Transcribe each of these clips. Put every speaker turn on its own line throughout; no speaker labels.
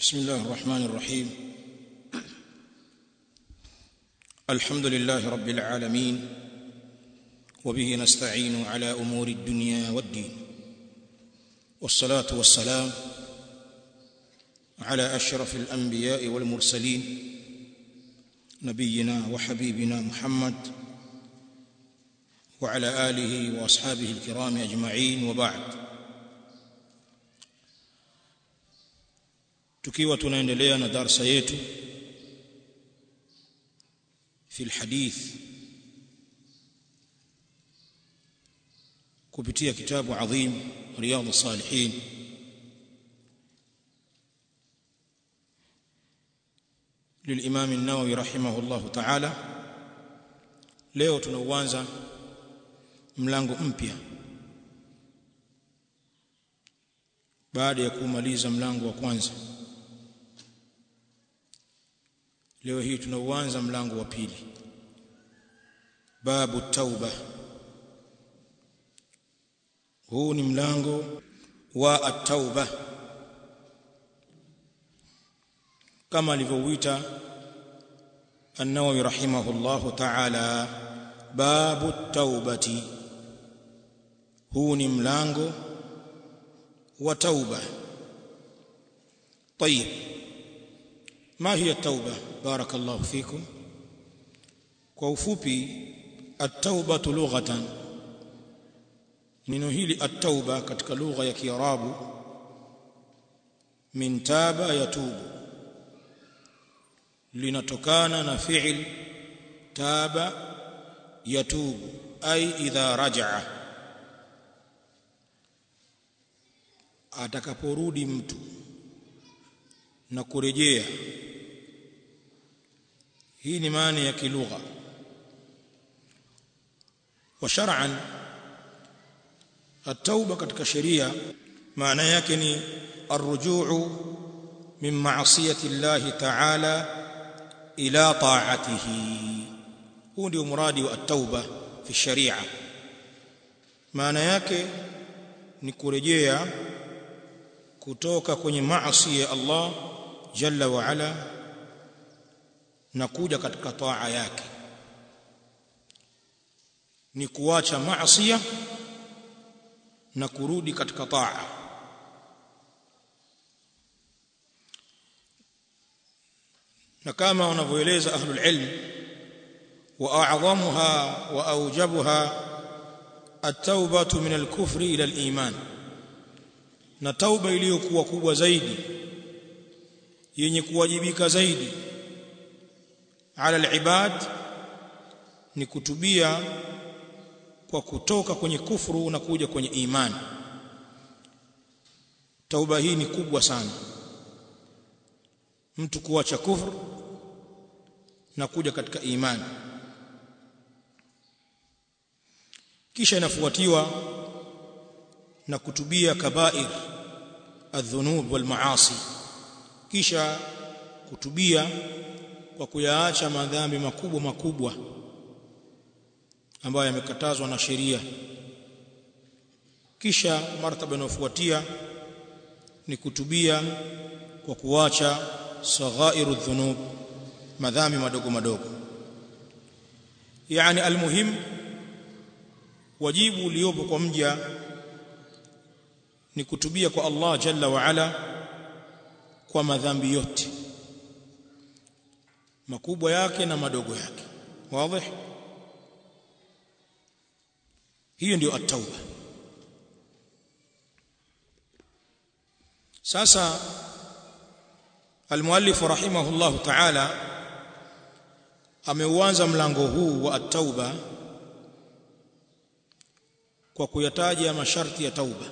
بسم الله الرحمن الرحيم الحمد لله رب العالمين وبه نستعين على امور الدنيا والدين والصلاه والسلام على اشرف الانبياء والمرسلين نبينا وحبيبنا محمد وعلى اله واصحابه الكرام اجمعين وبعد tukiwa tunaendelea na darsa yetu fi alhadith kupitia kitabu adhim riyadh salihin للامام النووي رحمه الله تعالى leo tunauanza mlango mpya baada ya kumaliza mlango wa kwanza leo hii tunauanza mlango wa pili babu tauba huu ni mlango wa at-tauba kama alivyouita an-Nawawi rahimahullahu ta'ala babu taubati huu ni mlango wa tauba طيب ما هي التوبه بارك الله فيكم kwa ufupi at-tauba lughatan neno hili at-tauba katika lugha ya kiarabu min taba yatubu linatokana na fi'il taba yatubu ay idha rajaa atakaporudi mtu na kurejea hii ni maana ya kilugha wa shar'an at-tauba katika sheria maana yake ni arrujuu min ma'siyati Allah ta'ala ila ta'atihi huu ndio muradi wa at-tauba fi sharia maana yake ni kurejea kutoka kwenye maasi ya Allah jalla wa ala na kuja katika taa yake ni kuacha maasi na kurudi katika taa na kama wanavyoeleza ahlul ilm wa a'zamuha wa awjabuha at-taubatu min al-kufri ila al-iman na tauba iliyokuwa kubwa zaidi yenye kuwajibika zaidi ala al-ibad ni kutubia kwa kutoka kwenye kufuru na kuja kwenye imani tauba hii ni kubwa sana mtu kuacha kufuru na kuja katika imani kisha inafuatiwa na kutubia kabair adhunub wal maasi kisha kutubia kwa kuyaacha madhambi makubwa makubwa ambayo yamekatazwa na sheria kisha martaba inayofuatia ni kutubia kwa kuacha saghairu dhunub madhambi madogo madogo yani almuhim wajibu uliopo kwa mja ni kutubia kwa Allah jalla wa ala kwa madhambi yote makubwa yake na madogo yake wazi hiyo ndio at-tauba sasa المؤلف رحمه الله تعالى ameuanza mlango huu wa at-tauba kwa kuyataja masharti ya tauba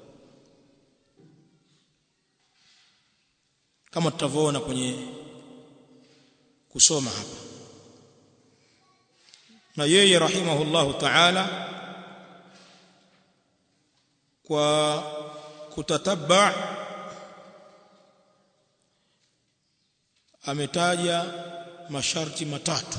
kama tutavyoona kwenye kusoma hapa na yeye rahimahullahu ta'ala kwa kutatabba ametaja masharti matatu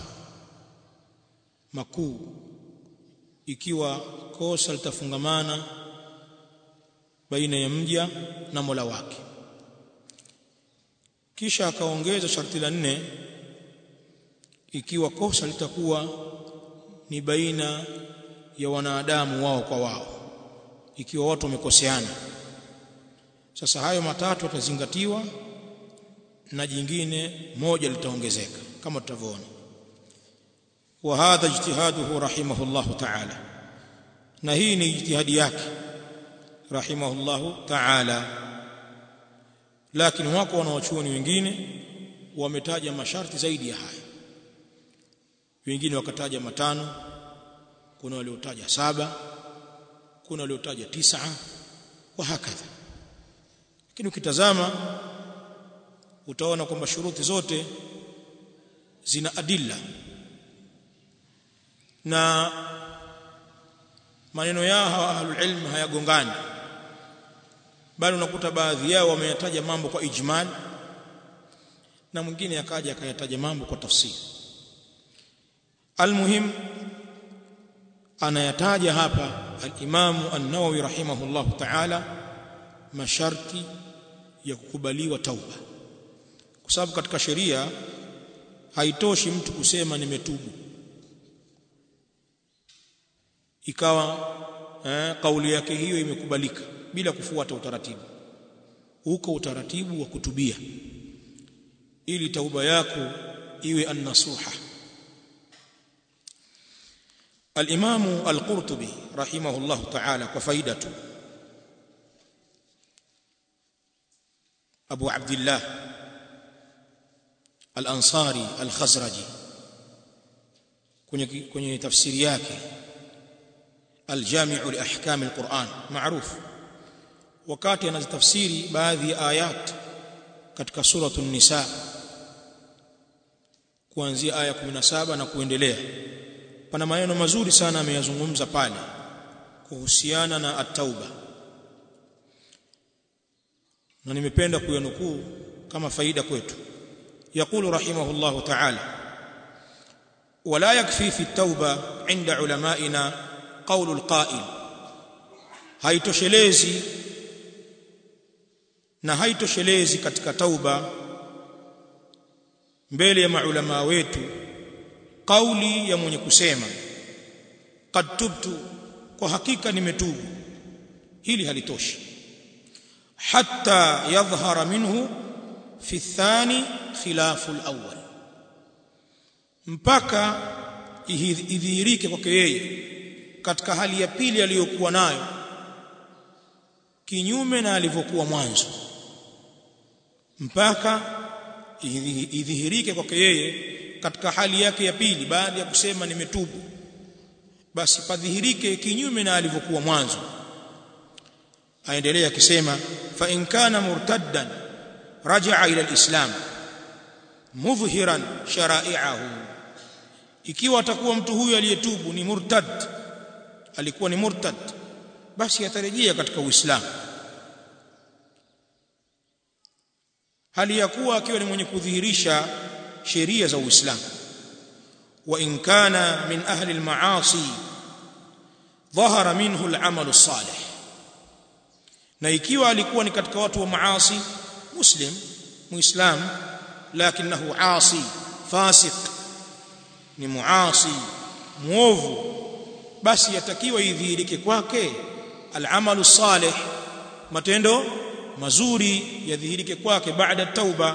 makuu ikiwa kosa litafungamana baina ya mja na Mola wake kisha akaongeza sharti la nne ikiwa kosa litakuwa ni baina ya wanadamu wao kwa wao ikiwa watu wamekoseana sasa hayo matatu yatazingatiwa na jingine moja litaongezeka kama tutavyoona wa hadha ijtihaduhu rahimahullah ta'ala na hii ni ijtihadi yake rahimahullah ta'ala lakini wako wanawachuoni wengine wametaja masharti zaidi ya haya wengine wakataja matano kuna waliotaja saba kuna waliotaja tisa wa hakadha lakini ukitazama utaona kwamba shuruti zote zina adilla na maneno yao hawa ahlul ilm hayagongani bali unakuta baadhi yao wameyataja mambo kwa ijmal na mwingine akaja akayataja mambo kwa tafsiri almuhim anayataja hapa al-Imam an-Nawawi rahimahullah ta'ala masharti ya kukubaliwa tauba kwa sababu katika sheria haitoshi mtu kusema nimetubu ikawa eh, kauli yake hiyo imekubalika bila kufuata utaratibu huko utaratibu wa kutubia ili tauba yako iwe an-nasuha الإمام القرطبي رحمه الله تعالى كفايدته أبو عبد الله الأنصاري الخزرجي kwenye tafsiri yake aljami'u liahkam alquran maarufu wakati anazitafsiri baadhi ya ayat katika suratul nisa kuanzia aya 17 na kuendelea pana maneno mazuri sana ameyazungumza pale kuhusiana na at-tauba na nimependa kuyanukuu kama faida kwetu يقول رحمه الله تعالى ولا يكفي في التوبه عند علمائنا قول القائل haitoshelezi na haitoshelezi katika tauba mbele ya maulama wetu kauli ya mwenye kusema qad tubtu kwa hakika nimetubu hili halitoshi hatta yadhhara minhu fi thani khilafu al-awwal mpaka idhihirike kwake yeye katika hali ya pili aliyokuwa nayo kinyume na alivyokuwa mwanzo mpaka idhihirike kwake yeye katika hali yake ya pili baada ya kusema nimetubu basi padhihirike kinyume na alivyokuwa mwanzo aendelea akisema fa in kana murtaddan raja'a ila alislam mudhhiran shara'i'ahu ikiwa atakuwa mtu huyu aliyetubu ni murtad alikuwa ni murtad basi atarejea katika uislamu hali ya kuwa akiwa ni mwenye kudhihirisha sheria za uislamu wa in kana min ahli almaasi dhahara minhu al'amal as-salih na ikiwa alikuwa ni katika watu wa maasi muslim muislam lakinahu asi fasiq ni muasi muovu basi yatakiwa idhihirike kwake al'amalu salih matendo mazuri yadhihirike kwake baada tauba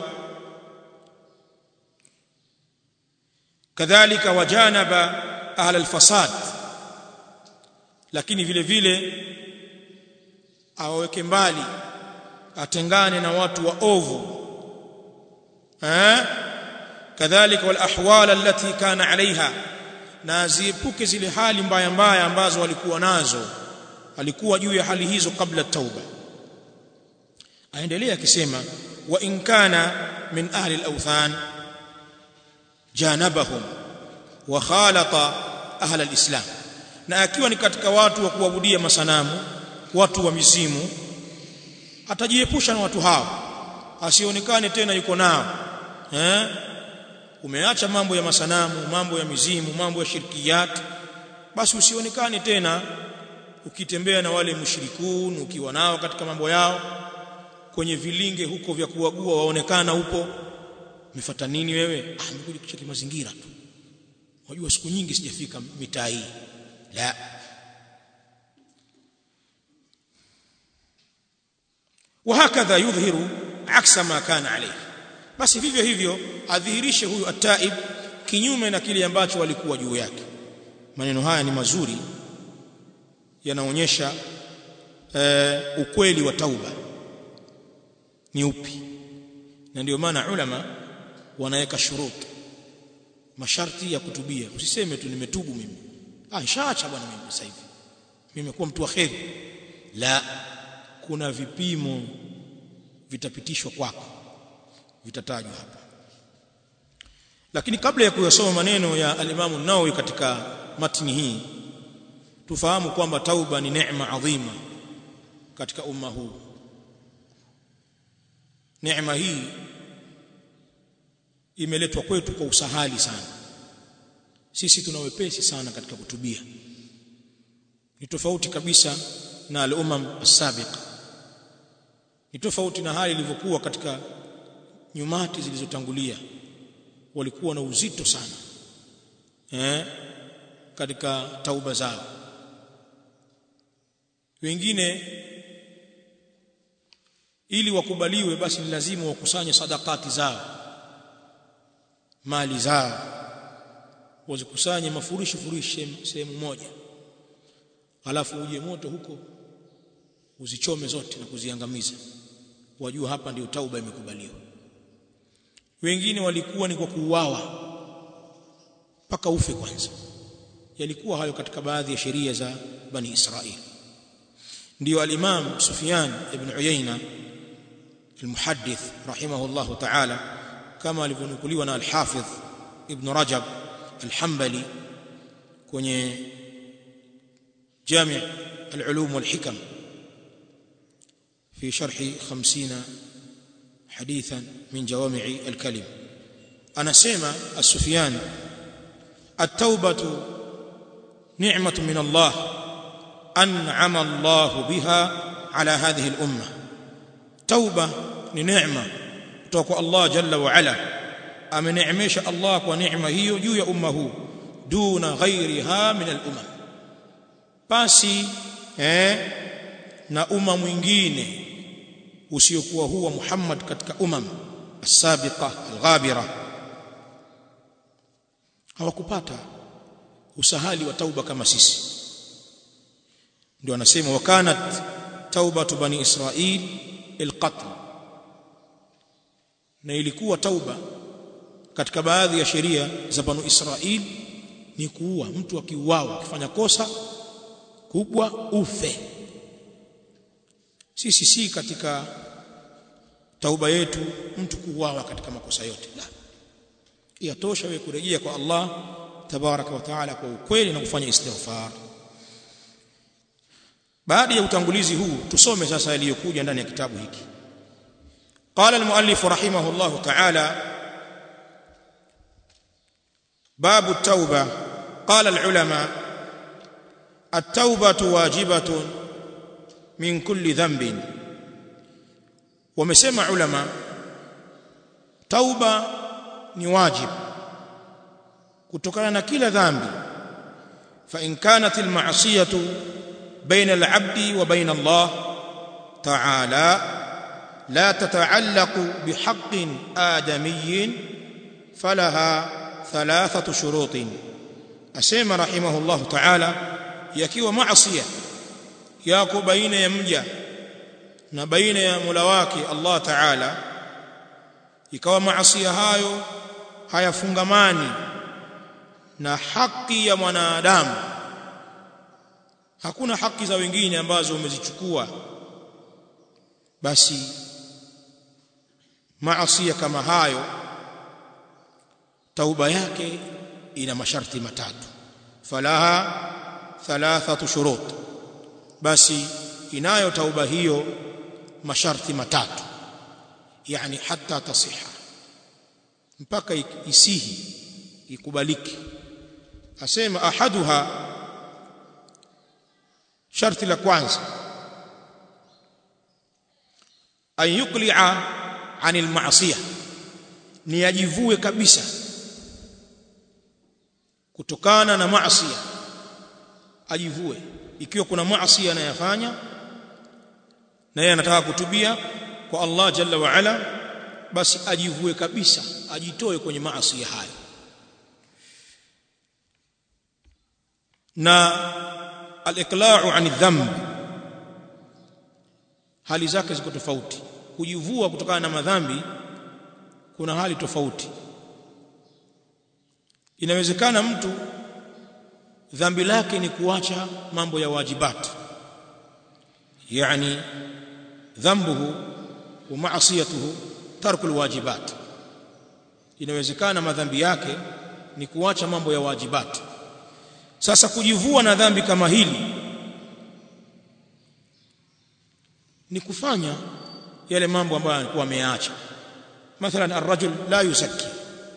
kadhalika wajanaba ahla alfasad lakini vile vile awaweke mbali atengane na watu wa ovu eh kadhalika wal ahwal allati kana alaiha na aziepuke zile hali mbaya mbaya ambazo walikuwa nazo alikuwa juu ya hali hizo kabla tauba aendelea akisema wa in kana min ahli al-awthan janabahum wa khalata ahli al-islam na akiwa ni katika watu wa kuabudia masanamu watu wa mizimu atajiepusha na watu hao asionekane tena yuko nao eh umeacha mambo ya masanamu mambo ya mizimu mambo ya shirkiyat basi usionekane tena ukitembea na wale mushrikun ukiwa nao katika mambo yao kwenye vilinge huko vya kuagua waonekana upo umefuata nini wewe ah nimekuja kucheki mazingira tu wajua siku nyingi sijafika mitaa hii la وهكذا يظهر عكس ما كان عليه basi vivyo hivyo adhihirishe huyu ataib kinyume na kile ambacho walikuwa juu yake maneno haya ni mazuri yanaonyesha uh, ukweli wa tauba ni upi na ndio maana ulama wanaweka shuruti masharti ya kutubia usiseme tu nimetubu mimi ah nishaacha bwana mimi sasa hivi mimi nimekuwa mtu wa kheri la kuna vipimo vitapitishwa kwako vitatajwa hapa lakini kabla ya kuyasoma maneno ya alimamu Nawawi katika matni hii tufahamu kwamba tauba ni neema adhima katika umma huu neema hii imeletwa kwetu kwa usahali sana sisi tuna wepesi sana katika kutubia ni tofauti kabisa na al-umam as-sabiqa ni tofauti na hali ilivyokuwa katika nyumati zilizotangulia walikuwa na uzito sana eh katika tauba zao wengine ili wakubaliwe basi ni lazima wakusanye sadakati zao mali zao wazikusanye mafurishi furishi sehemu moja alafu uje moto huko uzichome zote na kuziangamiza wajua hapa ndio tauba imekubaliwa wengine walikuwa ni kwa kuuawa mpaka ufe kwanza yalikuwa hayo katika baadhi ya sheria za bani Israili ndio al-Imam Sufyan ibn Uyayna المحدث رحمه الله تعالى كما alivyonukuliwa na al-Hafidh Ibn Rajab al-Hanbali kwenye جامع العلوم والحكم في شرح خمسين حديثا من جوامع الكلم أنا سيما السفيان التوبة نعمة من الله أنعم الله بها على هذه الأمة توبة نعمة توقع الله جل وعلا أمنعمش الله ونعمة هي جوي أمه دون غيرها من الأمم basi eh, na umma mwingine usiokuwa huwa Muhammad katika umam as-sabiqa al-ghabira hawakupata usahali wa tauba kama sisi ndio anasema wakanat taubatu bani israil al-qatl na ilikuwa tauba katika baadhi ya sheria za banu israil ni kuua mtu akiuawa akifanya kosa kubwa ufe sisi si katika tauba yetu mtu kuuawa katika makosa yote la yatosha wewe kurejea kwa Allah tabaraka wa taala kwa ukweli na kufanya istighfar baada ya utangulizi huu tusome sasa yaliyokuja ndani ya kitabu hiki قال المؤلف رحمه الله تعالى باب التوبه قال العلماء التوبه واجبه من كل ذنب ومسمع علماء توبه ni wajib kutokana na kila dhambi fa in kanat al ma'siyatu baina al 'abdi wa baina Allah ta'ala لا تتعلق بحق آدمي فلها ثلاثة شروط أسيما رحمه الله تعالى يكيو معصية ياكو بين يمجا na baina ya Mola wake Allah Ta'ala ikawa maasiya hayo hayafungamani na haki ya mwanadamu hakuna haki za wengine ambazo umezichukua basi maasiya kama hayo tauba yake ina masharti matatu falaha thalathatu shurut basi inayo tauba hiyo masharti matatu yani hata tasiha mpaka isihi ikubaliki asema ahaduha sharti la kwanza an yuqli'a anil ma'siyah ni ajivue kabisa kutokana na maasi ajivue ikiwa kuna maasi anayafanya na yeye anataka kutubia kwa Allah jalla wa ala basi ajivue kabisa ajitoe kwenye maasi hayo na al-iqla'u 'ani dhanb hali zake ziko tofauti kujivua kutokana na madhambi kuna hali tofauti inawezekana mtu dhambi lake ni kuacha mambo ya wajibat yani dhambuhu wa ma'siyatuhu tarku alwajibat inawezekana madhambi yake ni kuacha mambo ya wajibat sasa kujivua na dhambi kama hili ni kufanya yale mambo ambayo alikuwa ameacha mathalan arrajul la yuzakki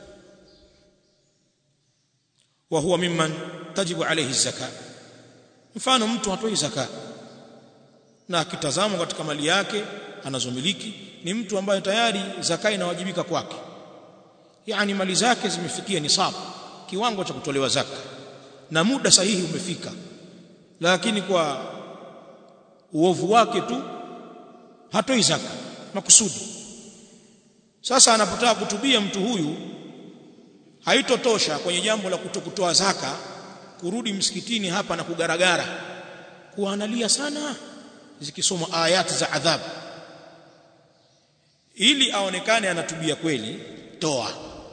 wa huwa mimman tajibu alayhi zaka mfano mtu hatoi zaka na akitazama katika mali yake anazomiliki ni mtu ambaye tayari zaka inawajibika kwake yani mali zake zimefikia nisab kiwango cha kutolewa zaka na muda sahihi umefika lakini kwa uovu wake tu hatoi zaka makusudi sasa anapotaka kutubia mtu huyu haitotosha kwenye jambo la kutokutoa zaka kurudi msikitini hapa na kugaragara kuanalia sana zikisoma ayati za adhabu ili aonekane anatubia kweli toa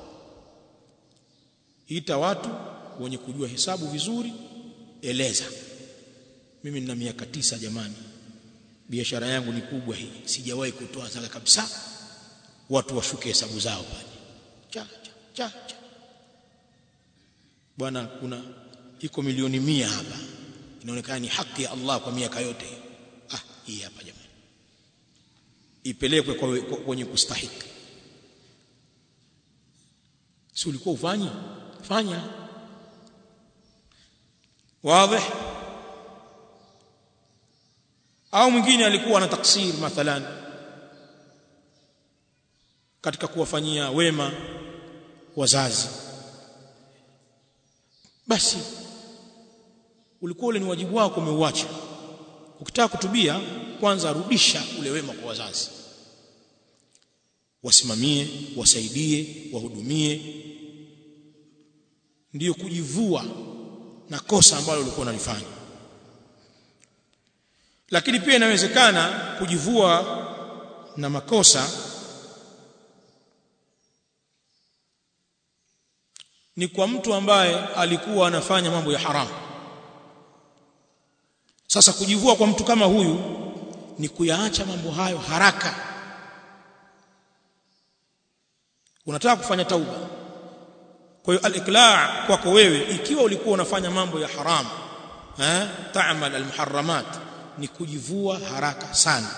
ita watu wenye kujua hesabu vizuri eleza mimi nina miaka tisa jamani biashara yangu ni kubwa hii sijawahi kutoa zaka kabisa watu washuke hesabu zao pale cha cha cha, cha. bwana kuna iko milioni mia hapa inaonekana ni haki ya Allah kwa miaka yote ah hii hapa jamani ipelekwe kwa kwenye kustahiki si ulikuwa ufanyi fanya wazi au mwingine alikuwa na taksir mathalan katika kuwafanyia wema wazazi basi ulikuwa ule ni wajibu wako umeuacha ukitaka kutubia kwanza rudisha ule wema kwa wazazi wasimamie wasaidie wahudumie ndiyo kujivua na kosa ambalo ulikuwa unalifanya lakini pia inawezekana kujivua na makosa ni kwa mtu ambaye alikuwa anafanya mambo ya haramu sasa kujivua kwa mtu kama huyu ni kuyaacha mambo hayo haraka unataka kufanya tauba kwa hiyo al-iqla' kwako wewe ikiwa ulikuwa unafanya mambo ya haramu eh ta'mal al-muharramat ni kujivua haraka sana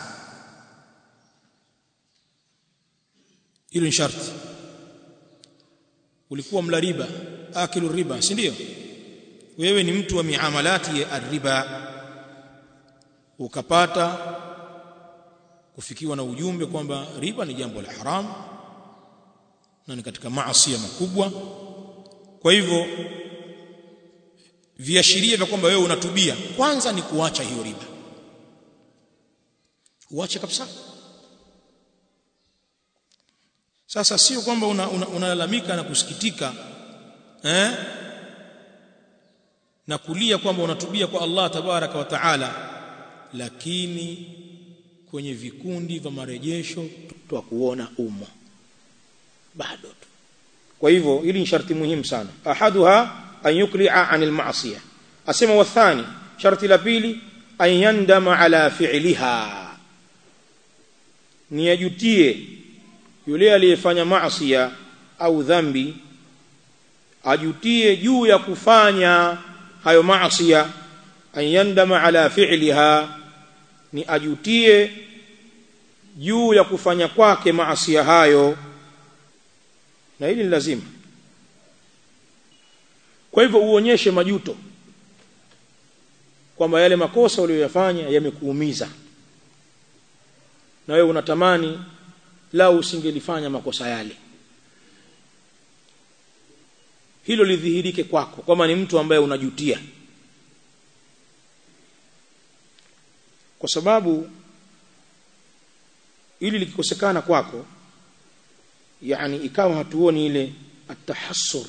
hilo ni sharti ulikuwa mla riba akilu riba si ndio wewe ni mtu wa miamalati ya riba ukapata kufikiwa na ujumbe kwamba riba ni jambo la haramu na ni katika maasi makubwa kwa hivyo viashiria vya kwamba wewe unatubia kwanza ni kuacha hiyo riba uache kabisa sasa sio kwamba unalalamika una, una na kusikitika eh na kulia kwamba unatubia kwa Allah tabaraka wa taala lakini kwenye vikundi vya marejesho twa kuona umo bado tu kwa hivyo hili ni sharti muhimu sana ahaduha an yukli'a anil ma'siyah asema wathani sharti la pili an yandama ala fi'liha ni ajutie yule aliyefanya maasiya au dhambi ajutie juu ya kufanya hayo maasiya an yandama ala fi'liha ni ajutie juu ya kufanya kwake maasiya hayo na hili ni lazima kwa hivyo uonyeshe majuto kwamba yale makosa uliyoyafanya yamekuumiza na wewe unatamani lau usingelifanya makosa yale hilo lidhihirike kwako kwamba ni mtu ambaye unajutia kwa sababu ili likikosekana kwako yani ikawa hatuoni ile atahassur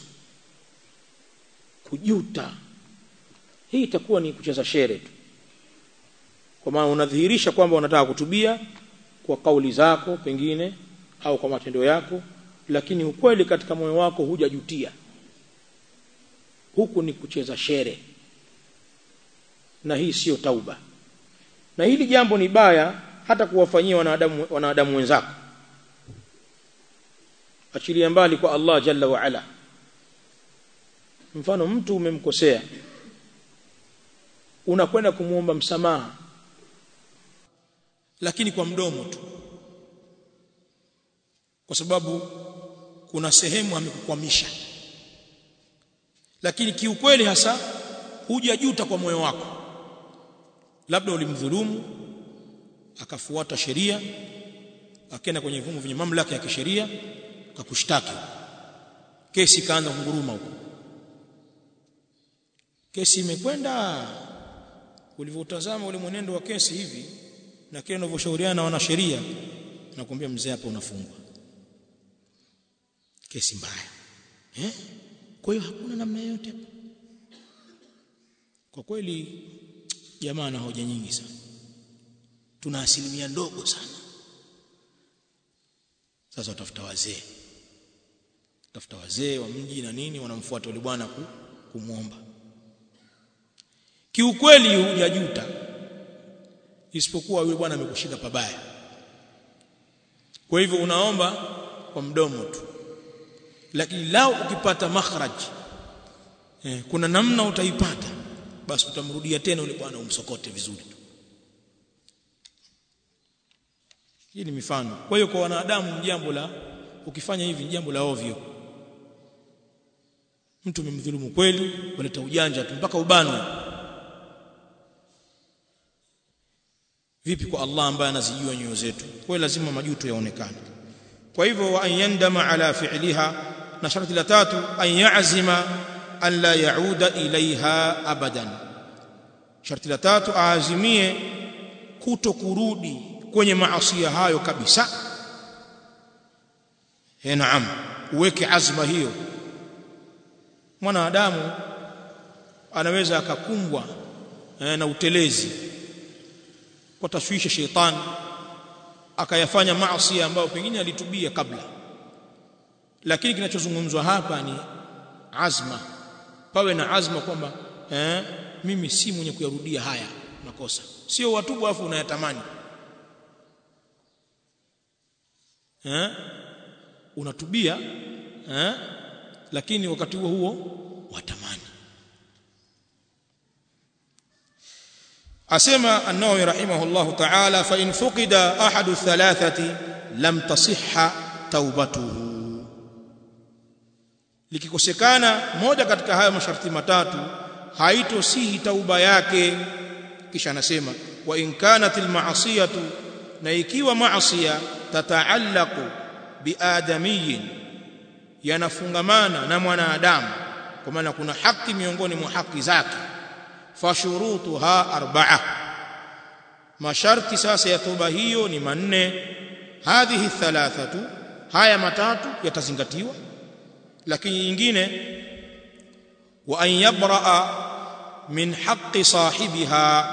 kujuta hii itakuwa ni kucheza shere tu kwa maana unadhihirisha kwamba unataka kutubia kwa kauli zako pengine au kwa matendo yako lakini ukweli katika moyo wako hujajutia huku ni kucheza shere na hii sio tauba na hili jambo ni baya hata kuwafanyia wanadamu wanadamu wenzako achilia mbali kwa Allah jalla wa ala mfano mtu umemkosea unakwenda kumuomba msamaha lakini kwa mdomo tu kwa sababu kuna sehemu amekukwamisha lakini kiukweli hasa hujajuta kwa moyo wako labda ulimdhulumu akafuata sheria akaenda kwenye vyombo vyenye mamlaka ya kisheria akakushtaki kesi kaanza kunguruma huko kesi imekwenda ulivyotazama ule mwenendo wa kesi hivi na kile unavyoshauriana na wanasheria nakwambia mzee hapa unafungwa kesi mbaya eh kwa hiyo hakuna namna yote kwa kweli jamaa na hoja nyingi sana tuna asilimia ndogo sana sasa utafuta wazee tafuta wazee wa mji na nini wanamfuata yule bwana kumwomba kiukweli hujajuta isipokuwa yule bwana amekushika pabaya kwa hivyo unaomba kwa mdomo tu lakini lao ukipata makhraj eh, kuna namna utaipata basi utamrudia tena yule bwana umsokote vizuri tu hii ni mifano kwa hiyo kwa wanadamu jambo la ukifanya hivi ni jambo la ovyo mtu umemdhulumu kweli waleta ujanja tu mpaka ubanwe vipi kwa Allah ambaye anazijua nyoyo zetu kwa hiyo lazima majuto yaonekane kwa hivyo wa an yandama ala fi'liha na sharti la tatu an ya'zima an la yauda ilaiha abadan sharti la tatu aazimie kuto kurudi kwenye maasi hayo kabisa eh naam uweke azma hiyo mwanadamu anaweza akakumbwa eh, na utelezi kwa tashwishi sheitani akayafanya maasi ambayo pengine alitubia kabla lakini kinachozungumzwa hapa ni azma pawe na azma kwamba eh, mimi si mwenye kuyarudia haya makosa sio watubu afu unayatamani eh, unatubia eh, lakini wakati huo huo watamani asema an-Nawawi rahimahullahu ta'ala fa in fuqida ahadu thalathati lam tasihha taubatuhu likikosekana moja katika haya masharti matatu haitosihi tauba yake kisha anasema wa in kanat al-ma'siyatu na ikiwa maasiya tataallaqu biadamiyin yanafungamana na mwanadamu kwa maana kuna haki miongoni mwa haki zake fashurutuha arba'a masharti sasa ya toba hiyo ni manne hadhihi thalathatu haya matatu yatazingatiwa lakini nyingine wa an yabra'a min haqqi sahibiha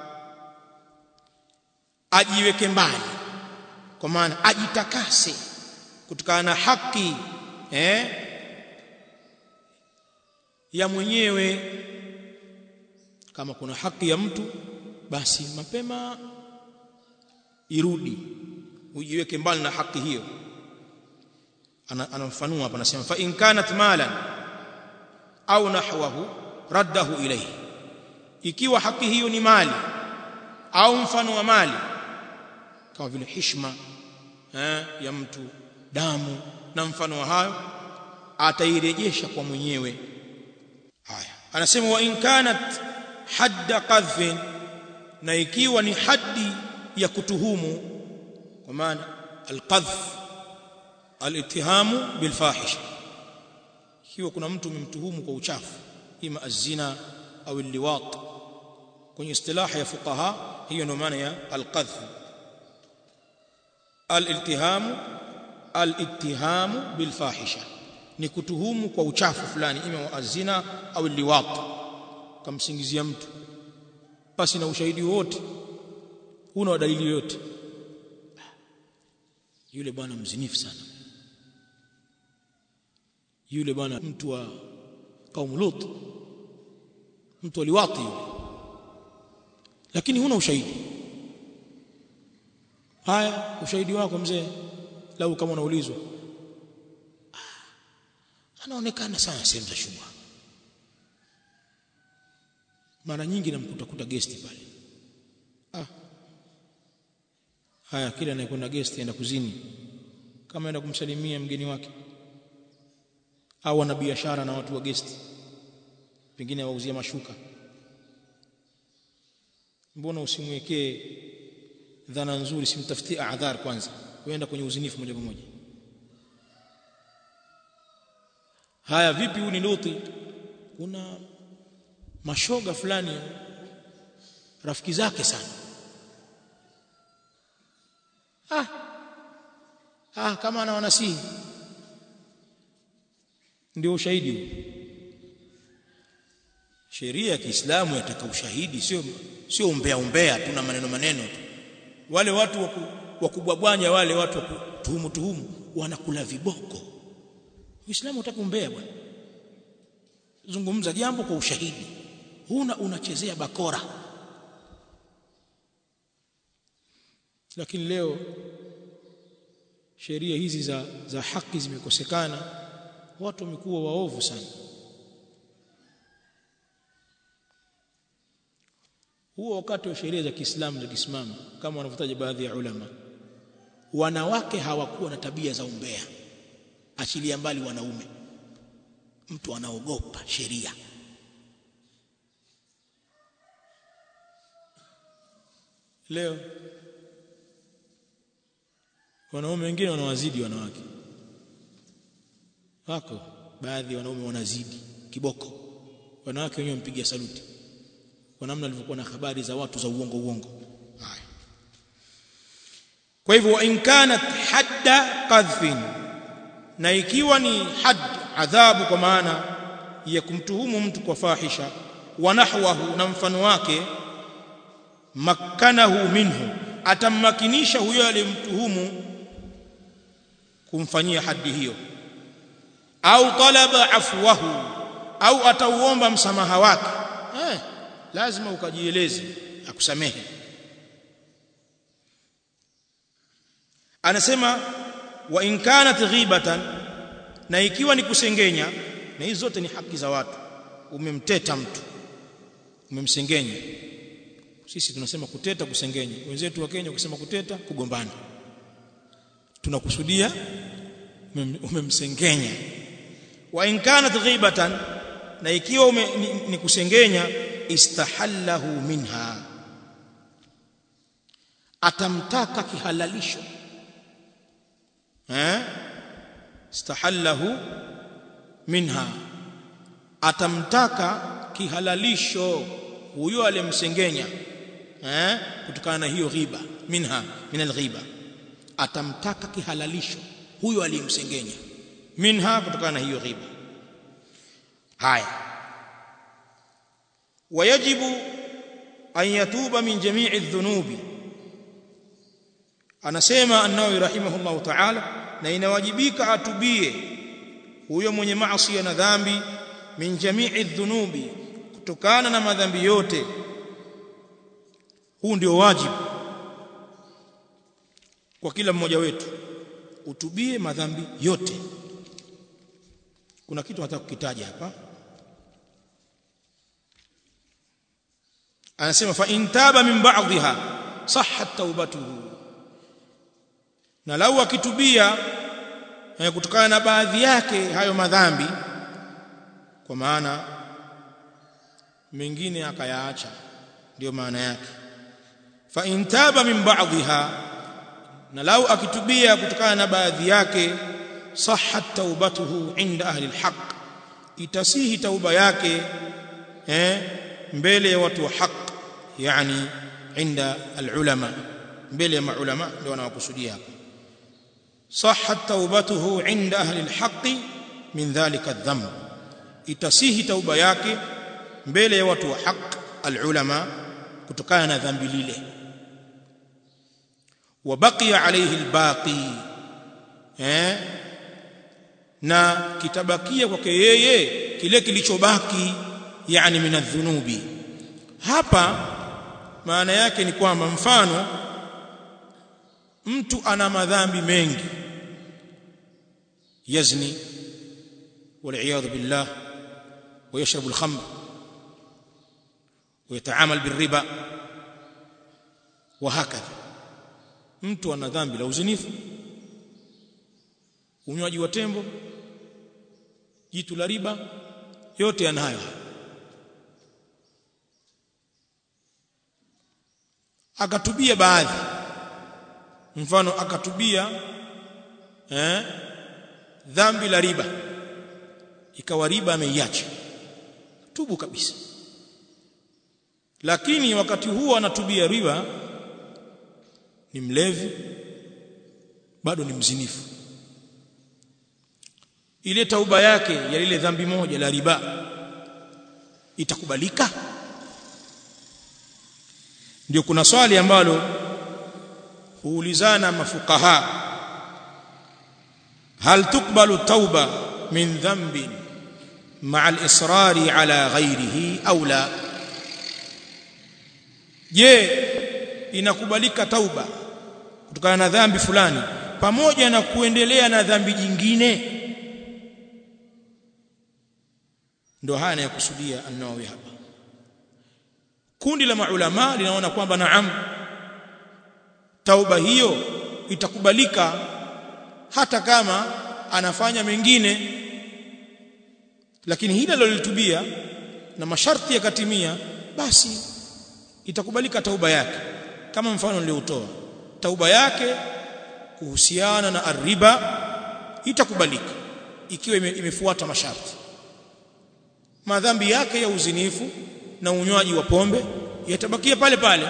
ajiweke mbali kwa maana ajitakase kutokana na haki eh ya mwenyewe kama kuna haki ya mtu basi mapema irudi ujiweke mbali na haki hiyo anamfanua hapa anasema fa in kanat malan au nahwahu raddahu ilayhi ikiwa haki hiyo ni mali au mfano wa mali kama vile hishma eh, ya mtu damu na mfano wa hayo atairejesha kwa mwenyewe haya anasema wa in kanat hadda qadhfin na ikiwa ni haddi ya kutuhumu kwa maana alqadhf alittihamu bilfahisha ikiwa kuna mtu umemtuhumu kwa uchafu ima azina au liwat kwenye istilaha ya fuqaha hiyo ndio maana ya alqadhf aliltihamu alittihamu bilfahisha ni kutuhumu kwa uchafu fulani ima wa azina au liwat kamsingizia mtu basi na ushahidi wote huna dalili yote yule bwana mzinifu sana yule bwana mtu wa kaumu lut mtu aliwati yule lakini huna ushahidi haya ushahidi wako mzee lau kama unaulizwa anaonekana sana sehemu za shubha mara nyingi namkuta kuta gesti pale ah haya kila anayekwenda gesti aenda kuzini kama aenda kumsalimia mgeni wake au ana biashara na watu wa gesti pengine wauzia mashuka mbona usimwekee dhana nzuri simtafutie adhar kwanza uenda kwenye uzinifu moja kwa moja haya vipi huyu ni luti kuna mashoga fulani rafiki zake sana ah ah kama ana wanasihi ndio ushahidi huu sheria ya Kiislamu yataka ushahidi sio sio umbea umbea tuna maneno maneno tu wale watu wa kubwabwanya wale watu wa kutuhumu tuhumu wanakula viboko Uislamu utaka umbea bwana zungumza jambo kwa ushahidi huna unachezea bakora lakini leo sheria hizi za za haki zimekosekana watu wamekuwa waovu sana huo wakati wa sheria za Kiislamu za kisimama kama wanavyotaja baadhi ya ulama wanawake hawakuwa na tabia za umbea achilia mbali wanaume mtu anaogopa sheria leo wanaume wengine wanawazidi wanawake wako baadhi ya wanaume wanazidi kiboko wanawake wenyewe wampigia saluti kwa namna alivyokuwa na habari za watu za uongo uongo haya kwa hivyo in kanat hadda qadhfin na ikiwa ni had adhabu kwa maana ya kumtuhumu mtu kwa fahisha wa nahwahu na mfano wake makkanahu minhu atammakinisha huyo aliyemtuhumu kumfanyia hadi hiyo au talaba afwahu au atauomba msamaha wake eh, lazima ukajieleze akusamehe anasema wa in kanat ghibatan na ikiwa ni kusengenya na hizo zote ni haki za watu umemteta mtu umemsengenya sisi tunasema kuteta kusengenya wenzetu wa Kenya kusema kuteta kugombana tunakusudia umemsengenya wa in kanat ghibatan na ikiwa ume, ni, ni kusengenya istahallahu minha atamtaka kihalalisho eh istahallahu minha atamtaka kihalalisho huyo aliyemsengenya eh kutokana na hiyo ghiba minha min alghiba atamtaka kihalalisho huyo aliyemsengenya minha kutokana na hiyo ghiba haya wayajibu an yatuba min jami'i dhunubi anasema an-Nawawi rahimahullahu ta'ala na inawajibika atubie huyo mwenye maasi na dhambi min jami'i dhunubi kutokana na madhambi yote huu ndio wajibu kwa kila mmoja wetu utubie madhambi yote kuna kitu nataka kukitaja hapa anasema fa intaba min ba'dha sahhat taubatuhu na lau akitubia kutokana na baadhi yake hayo madhambi kwa maana mengine akayaacha ndio maana yake fa intaba min ba'dha na lau akitubia kutokana na baadhi yake sahhat taubatuhu inda ahli alhaq itasihi tauba yake eh mbele ya watu wa haq yani inda alulama mbele ya maulama ndio wanawakusudia hapa sahhat taubatuhu inda ahli alhaq min dhalika adh-dhanb itasihi tauba yake mbele ya watu wa haq alulama kutokana na dhambi lile وبقي عليه الباقي eh na kitabakia kwake yeye kile kilichobaki yani minadhunubi hapa maana yake ni kwamba mfano mtu ana madhambi mengi yazni والعياذ بالله ويشرب الخمر ويتعامل بالربا وهكذا mtu ana dhambi la uzinifu unywaji wa tembo jitu la riba yote yanayo akatubia baadhi mfano akatubia eh dhambi la riba ikawa riba ameiacha tubu kabisa lakini wakati huo anatubia riba ni mlevi bado ni mzinifu ile tauba yake ya lile dhambi moja la riba itakubalika ndio kuna swali ambalo huulizana mafukaha hal tukbalu tauba min dhanbin ma'a al-israri ala ghayrihi au la je inakubalika tauba kutokana na dhambi fulani pamoja na kuendelea na dhambi jingine ndio haya anayokusudia an-Nawawi hapa kundi la maulama linaona kwamba naam tauba hiyo itakubalika hata kama anafanya mengine lakini hili alilotubia na masharti yakatimia basi itakubalika tauba yake kama mfano niliotoa tauba yake kuhusiana na arriba itakubalika ikiwa ime, imefuata masharti madhambi yake ya uzinifu na unywaji wa pombe yatabakia pale pale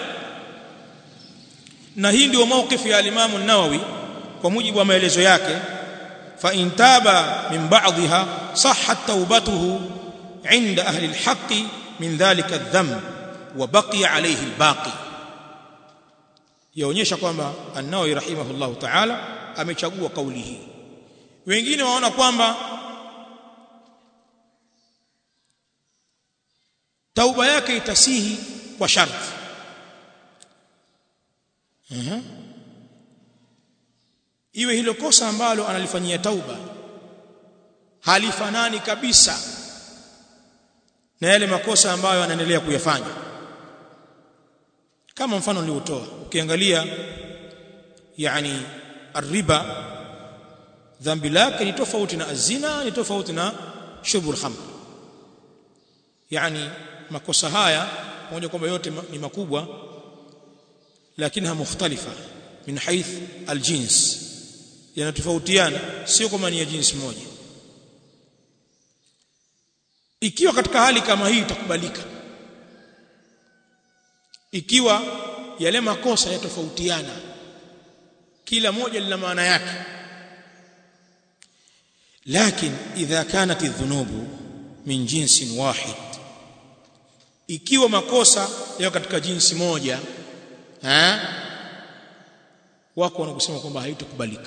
na hii ndio maukifu ya alimamu nawawi kwa mujibu wa maelezo yake fa in taba min ba'dha sahhat taubatuhu inda ahli alhaqi min dhalika adh-dhanb wa baqiya alayhi albaqi yaonyesha kwamba an-nawawi rahimahullahu ta'ala amechagua kauli hii wengine waona kwamba tauba yake itasihi kwa sharti uh-huh. iwe hilo kosa ambalo analifanyia tauba halifanani kabisa na yale makosa ambayo anaendelea kuyafanya kama mfano niliotoa ukiangalia yani arriba dhambi lake ni tofauti na azina ni tofauti na shubul khamr yani makosa haya pamoja kwamba yote ni makubwa lakini mukhtalifa min haith aljins yanatofautiana sio kama ni ya jinsi moja ikiwa katika hali kama hii itakubalika ikiwa yale makosa yatofautiana kila moja lina maana yake lakini idha kanat adh-dhunubu min jinsin wahid ikiwa makosa yao katika jinsi moja eh wako wanakusema kwamba haitakubalika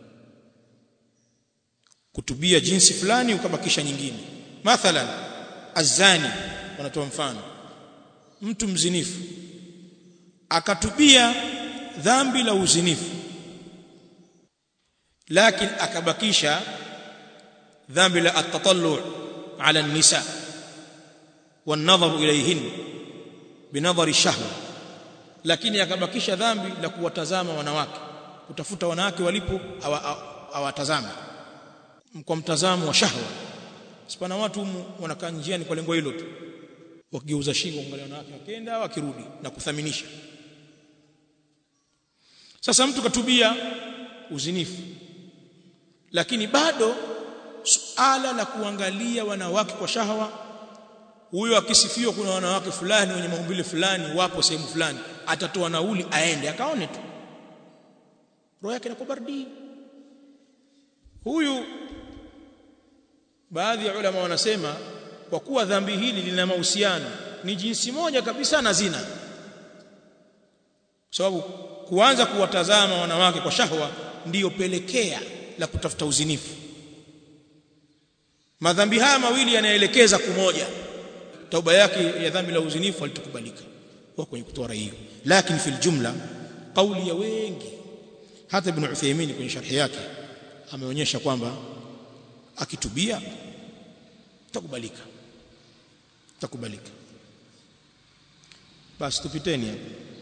kutubia jinsi fulani ukabakisha nyingine mathalan azani wanatoa mfano mtu mzinifu akatubia dhambi la uzinifu lakini akabakisha dhambi la at-tatallu' ala an-nisa wan-nadhar ilayhin binadhari shahwa lakini akabakisha dhambi la kuwatazama wanawake kutafuta wanawake walipo hawatazama kwa mtazamo wa shahwa sipana watu wanakaa njiani kwa lengo hilo tu wakigeuza shingo kuangalia wanawake wakenda wakirudi na kuthaminisha sasa mtu katubia uzinifu lakini bado suala la kuangalia wanawake kwa shahawa huyo akisifiwa kuna wanawake fulani wenye maumbile fulani wapo sehemu fulani atatoa nauli aende akaone tu roho yake inakuwa baridi huyu baadhi ya ulama wanasema kwa kuwa dhambi hili lina mahusiano ni jinsi moja kabisa na zina kwa sababu kuanza kuwatazama wanawake kwa shahwa ndiyo pelekea la kutafuta uzinifu madhambi haya mawili yanaelekeza kumoja tauba yake ya dhambi la uzinifu alitukubalika kwa kwenye kutoa rai hiyo lakini fil jumla kauli ya wengi hata ibn Uthaymeen kwenye sharhi yake ameonyesha kwamba akitubia takubalika takubalika basi tupiteni hapo